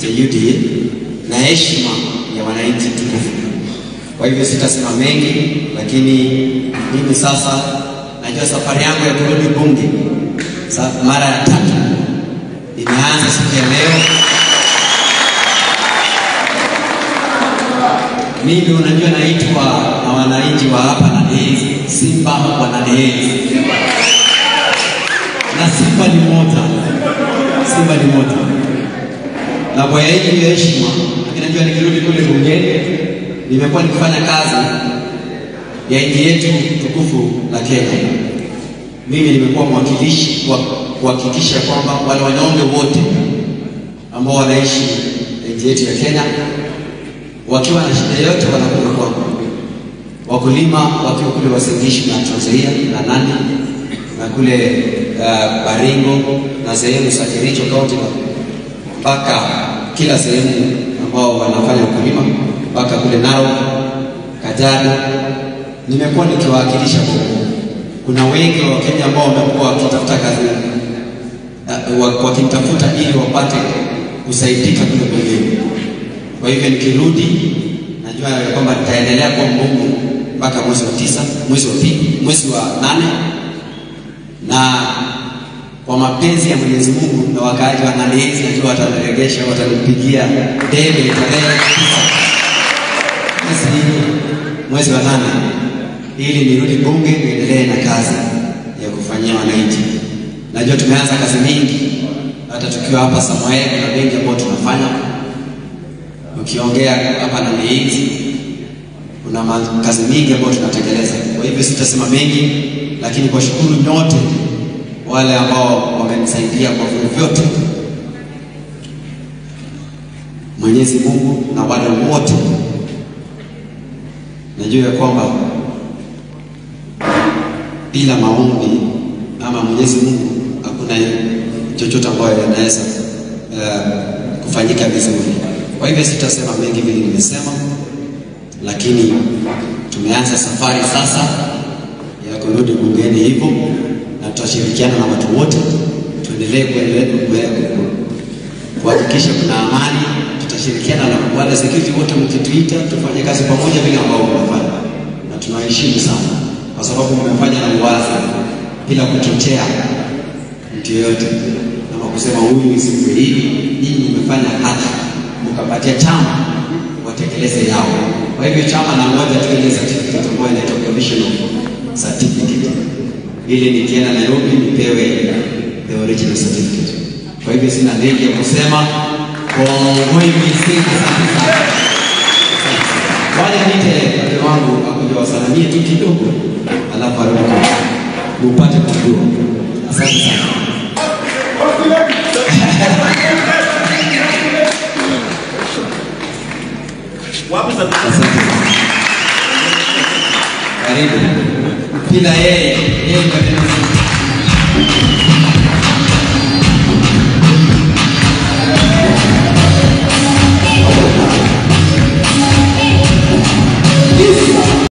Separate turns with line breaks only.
cha UDA na heshima ya wananchi tukufu. Kwa hivyo sitasema mengi, lakini mimi sasa najua safari yangu ya kurudi bunge sa, mara ya tatu imeanza siku ya leo. Mimi unajua naitwa na wananchi wa hapa Nadehezi, Simba wa Nadehezi, na Simba ni moja, Simba ni moja, na kwa hii ya heshima, lakini najua nikirudi kule bungeni nimekuwa nikifanya kazi ya nchi yetu tukufu la Kenya. Mimi nimekuwa mwakilishi wa kuhakikisha kwamba wale wanyonge wote ambao wanaishi nchi yetu ya Kenya wakiwa na shida yote wanakuja kwangu. Wakulima wakiwa kule Wasingishu na Trans Nzoia na Nandi na kule uh, Baringo na sehemu za Kericho County mpaka kila sehemu ambao wanafanya ukulima mpaka kule Narok, Kajiado, nimekuwa nikiwawakilisha huko. Kuna wengi wa Kenya ambao wamekuwa wakitafuta kazi uh, wakinitafuta ili wapate kusaidika kule bungeni. Kwa hivyo nikirudi, najua ya kwamba nitaendelea kuwa mbunge mpaka mwezi wa tisa, mwezi wa pili, mwezi wa nane, na kwa mapenzi ya Mwenyezi Mungu na wakaaji wa Nadehezi, najua wataniregesha, watanipigia debe tarehe tisa mwezi mwezi wa nane, ili nirudi bunge niendelee na kazi ya kufanyia wananchi. Najua tumeanza kazi mingi, hata tukiwa hapa Samoei, kuna mengi ambayo tunafanya ukiongea hapa na Nadehezi kuna kazi mingi ambayo tunatekeleza. Kwa hivyo sitasema mengi, lakini kwa shukuru nyote wale ambao wamenisaidia kwa vyovyote. Mwenyezi Mungu na wale wote, najua ya kwamba bila maombi ama Mwenyezi Mungu hakuna chochote ambayo yanaweza uh, kufanyika vizuri. Kwa hivyo sitasema mengi vile nimesema, lakini tumeanza safari sasa ya kurudi bungeni hivyo, na tutashirikiana na watu wote, tuendelee kuhakikisha kuna amani. Tutashirikiana na wale security wote, mkituita tufanye kazi pamoja vile ambao mnafanya, na tunaheshimu sana, kwa sababu mmefanya na uwazi, bila kuchochea mtu yoyote ama kusema huyu isiwe hivi. Nyinyi mmefanya haki mkapatia chama watekeleze yao. Kwa hivyo chama na moja tu ile certificate ambayo inaitwa provisional certificate, ili nikienda Nairobi nipewe the original certificate. Kwa hivyo sina mengi ya kusema. Waja nite mke wangu akuja wasalamie tu kidogo, alafu arudi upate kujua. Asante sana. Asante. Karibu. Bila yeye, yeye ndio